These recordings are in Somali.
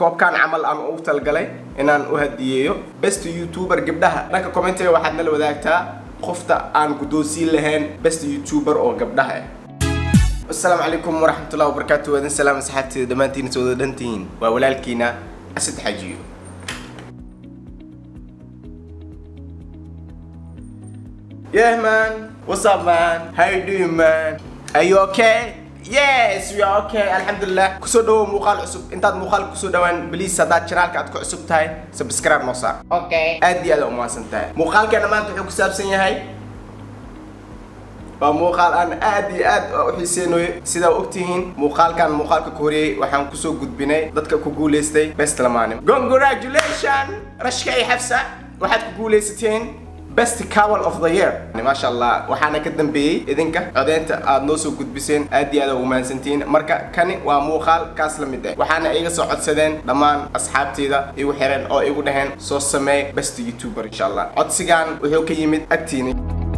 koobkan camal aan ugu talgalay inaan u hadiyeeyo best youtuber gabdhaha dhanka commentiga waxaad nala wadaagtaa qofta aan guddoonsiin lahayn best youtuber oo gabdhaha ah asalaamu calaykum waraxmatullahi wabarakaatu waadin salaam asxaabteeda dhammaantiin soo wada dhantihiin waa walaalkiina asad xajiyo Yeah man, what's up man? How you doing man? Are you okay? Yes, we are okay. Alxamdulillah. Kusoo dhawow muuqaal cusub. Intaad muuqaal kusoo dhawaan, please haddaad channelka aad ku cusub tahay, subscribe noo saar. Okay. Aad iyo aad u mahadsan tahay. Muuqaalkeena maanta wuxuu ku saabsan yahay waa muuqaal aan aad iyo aad u xiiseynayo sidaa ogtihiin muuqaalkan muuqaalka ka horeeyey waxaan kusoo gudbinay dadka ku guuleystay best lamaane congratulation rashka iyo xafsa waxaad ku guuleysateen best couple of the year maasha allah waxaana ka dambeeyey idinka codeynta aad noo soo gudbiseen aad iyo aad ugu mahadsantihiin marka kani waa muuqaal kaas la mid ah waxaana iga soo codsadeen dhammaan asxaabteyda igu xiran oo igu dhaheen soo sameey best youtuber insha allah codsigan wuxuu ka yimid agtiina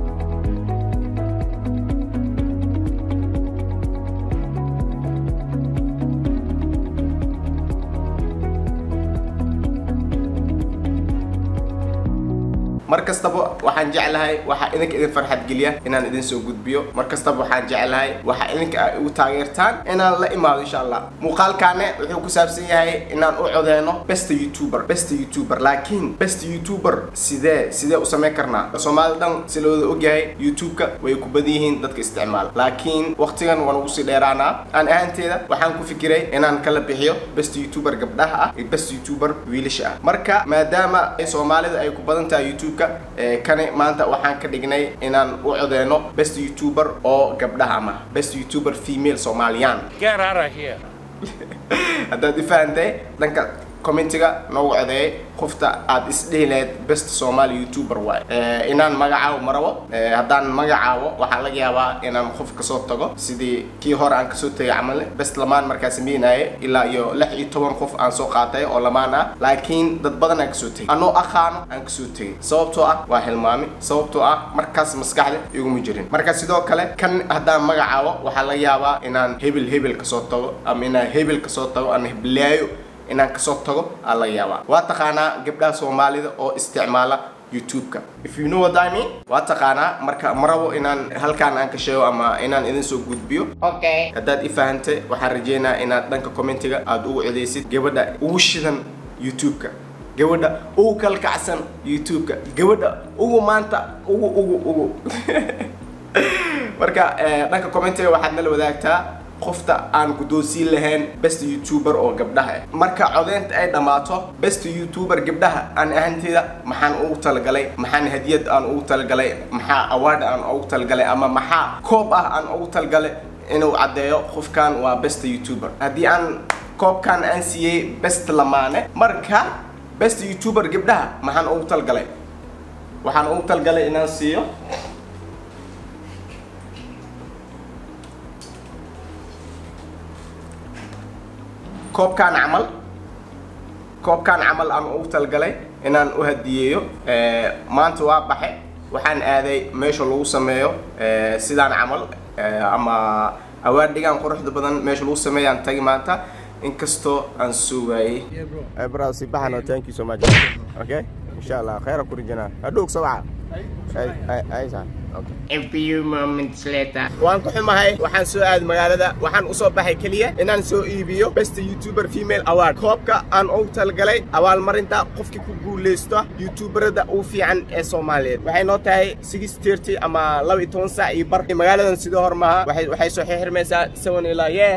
mar kastaba waxaan jeclahay waxa idinka idin farxad geliya inaan idin soo gudbiyo mar kastaba waxaan jeclahay waxa idinka ay igu taageertaan inaan la imaado insha allah muuqaalkaane wuxuu ku saabsan yahay inaan u codeeno best youtuber best youtuber laakiin best youtuber sidee sidee u samayn karnaa soomaali dhan si looda ogyahay youtube-ka way ku badan yihiin dadka isticmaala laakiin waqtigan waan ugu sii dheeraanaa aan ahaanteeda waxaan ku fikiray inaan kala bixiyo best youtuber gabdhaha ah iyo best youtuber wiilasha ah marka maadaama soomaalida ay ku badan tahay youtube kani maanta waxaan ka dhignay inaan u codeeno best youtuber oo gabdhaha ama best youtuber female soomaaliyaan Get out of here. haddaad ifahantay dhanka commentiga noogu codeeyay qofta aad isdhihi lahayd best somali youtuber waay inaan magacaabo marabo haddaan magacaabo waxaa laga yaabaa inaan qof kasoo tago sidii kii hore aan kasoo tegay camalne best lamaan markaa sameynaaye ilaa iyo lix iyo toban qof aan soo qaatay oo lamaan ah laakiin dad badan aan kasoo tegay anoo aqaano aan kasoo tegay sababtoo ah waa hilmaami sababtoo ah markaas maskaxda iguma jirin marka sidoo kale kan haddaan magacaabo waxaa laga yaabaa inaan hebel hebel kasoo tago ama inaan hebel kasoo tago aan heblaayo inaan kasoo tago aa laga yaabaa waa taqaanaa gabdhaha soomaalida oo isticmaala youtube-ka if you know what I mean waa taqaanaa marka ma rabo inaan halkaan aan ka sheego ama inaan idin soo gudbiyo Okay. haddaad i fahantay waxaan rajeynaa inaad dhanka commentiga aad ugu codeysid gabadha ugu shidan youtube-ka gabadha ugu kalkacsan youtube-ka gabadha ugu maanta ugu ugu ugu marka dhanka commentiga waxaad nala wadaagtaa qofta aan guddoonsiin lahayn best youtuber oo gabdhaha ah marka codeynta ay dhammaato best youtuber gabdhaha aan ahanteeda maxaan ugu talagalay maxaan hadiyad aan ugu talagalay maxaa award aan ugu talagalay ama maxaa koob ah aan ugu talagalay inuu caddeeyo qofkan waa best youtuber haddii aan koobkan aan siiyey best lamaane marka best youtuber gabdhaha maxaan ugu talagalay waxaan ugu talagalay inaan siiyo koobkan camal koobkan camal aan ugu talgalay inaan u hadiyeeyo maanta waa baxe waxaan aaday meesha lagu sameeyo sidaan camal ama awaardhigaan quruxda badan meesha lagu sameeyaan tagi maanta inkastoo aan soo waayey bro si baxano thank you so much okay insha allah khayra ku rijana hadhow sawaca ay ay A few moments later. waan ku xumahay waxaan soo aaday magaalada waxaan usoo baxay keliya inaan soo iibiyo best youtuber female award koobka aan ugu talgalay abaalmarinta qofkii ku guuleysta youtuberada ugu fiican ee soomaaliyeed waxay noo tahay six thirty ama laba iyo toban saac iyo bar magaaladan sidoo hor maaha waxay waxay soo xirmaysaa seven ilaa yeah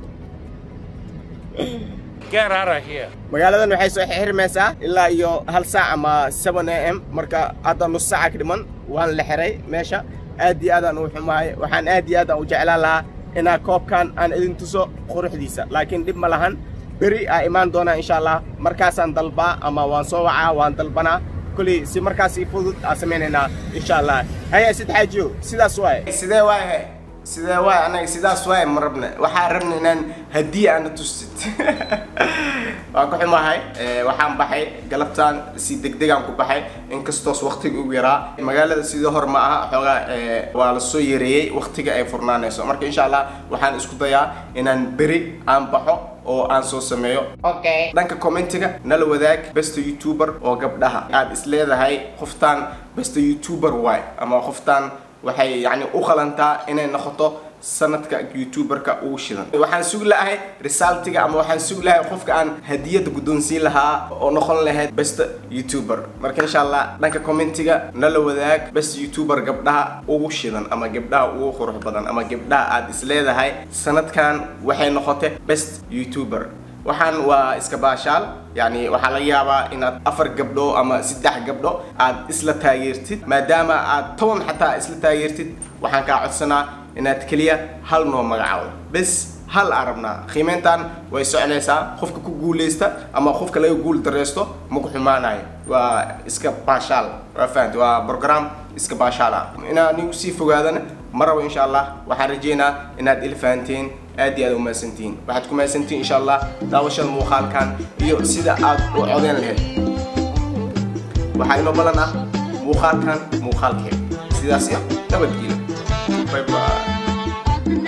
Get out of here. magaaladan waxay soo xirmaysaa ilaa iyo hal saac ama 7 am marka hadda nus saaca ka dhiman waan la xiray meesha aad iyo aad aan u xumahay waxaan aad iyo aad aan u jeclaan lahaa inaa koobkan aan idin tuso quruxdiisa laakiin dhib ma lahan beri aa imaan doonaa insha allah markaasaan dalbaa ama waan soo wacaa waan dalbanaa kulli si markaas i fudud aa samaynaynaa insha allah haya sid xaajiyo sidaas waaye sidee waayahay sidee waay anaga sidaas waay ma rabna waxaa rabna inaan haddii aana tustid waan ku xumahay waxaan baxay galabtaan si degdegaan ku baxay inkastoos waqtiga ugu yaraa magaalada sidii hor ma aha xoogaa waa la soo yareeyey waqtiga ay furnaanayso marka insha allah waxaan isku dayaa inaan beri aan baxo oo aan soo sameeyo Okay. dhanka commentiga nala wadaag besta youtuber oo gabdhaha aad is leedahay qoftaan besta youtuber waay ama qoftaan waxay yani u qalantaa inay noqoto sanadka youtuberka ugu shidan waxaan sugi lahay resultiga ama waxaan sugi lahay qofka aan hadiyada guddoonsiin lahaa oo noqon lahayd besta youtuber marka insha allah dhanka commentiga nala wadaag besta youtuber gabdhaha ugu shidan ama gabdhaha ugu qurux badan ama gabdhaha aad is leedahay sanadkan waxay noqotay best youtuber waxaan waa iska baashaal yani waxaa laga yaabaa inaad afar gabdho ama saddex gabdho aad isla taageertid maadaama aad toban xataa isla taageertid waxaan kaa codsanaa inaad keliya hal noo magacaabo bes hal aan rabnaa qiimeyntan way soconaysaa qofka ku guuleysta ama qofka laga guul dareysto ma ku xumaanayo waa iska baashaal waa fahamti waa program iska baashaal ah inaan nigu sii fogaadana ma rabo insha allah waxaan rajeynaa inaad ila fahanteen aad iyo aad umahadsantihiin waxaad ku mahadsantihiin insha allah daawashada muuqaalkan iyo sida aad u codeyn lahayd waxaa inoo balan ah muuqaalkan muuqaalkeed sidaas iyo nabadgelyo bye bye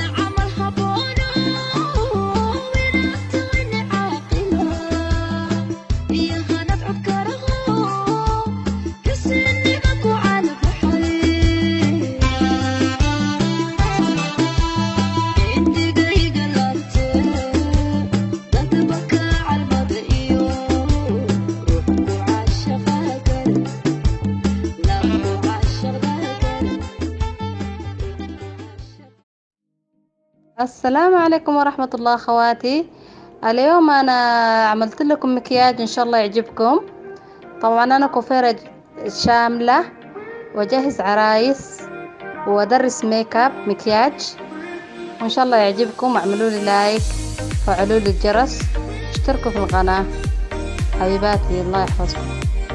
السلام عليكم ورحمة الله أخواتي اليوم أنا عملت لكم مكياج إن شاء الله يعجبكم طبعا أنا كوفيرة شاملة وجهز عرايس وأدرس ميك اب مكياج وإن شاء الله يعجبكم واعملوا لي لايك وفعلوا لي الجرس اشتركوا في القناة حبيباتي الله يحفظكم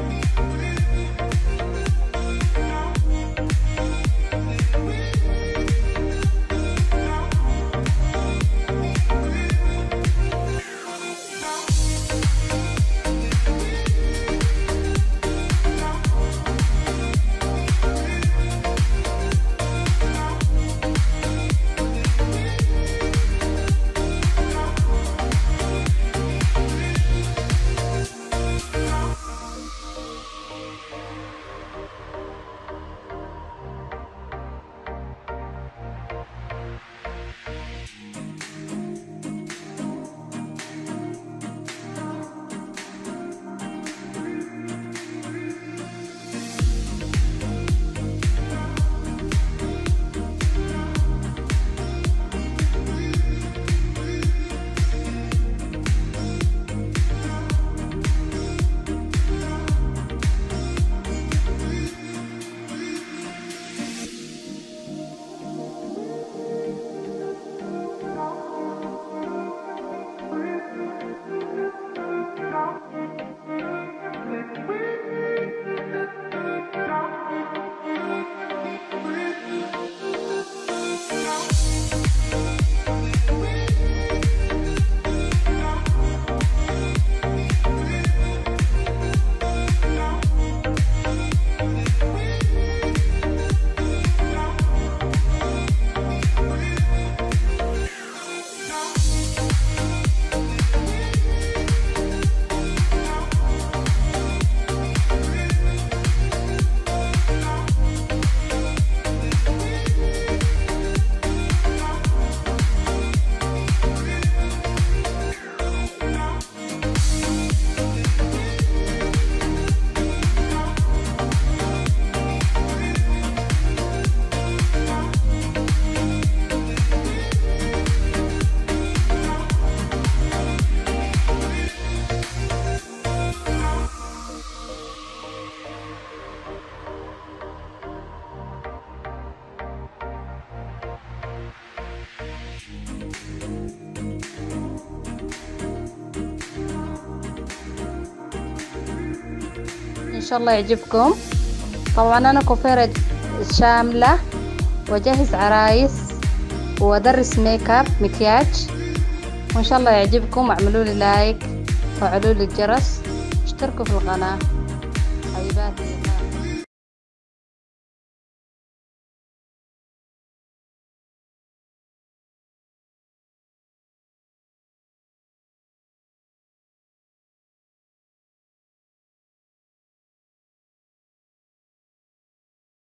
إن شاء الله يعجبكم طبعا أنا كوفيرة شاملة وأجهز عرايس وأدرس ميك اب مكياج وإن شاء الله يعجبكم واعملوا لي لايك وفعلوا لي الجرس اشتركوا في القناة حبيباتي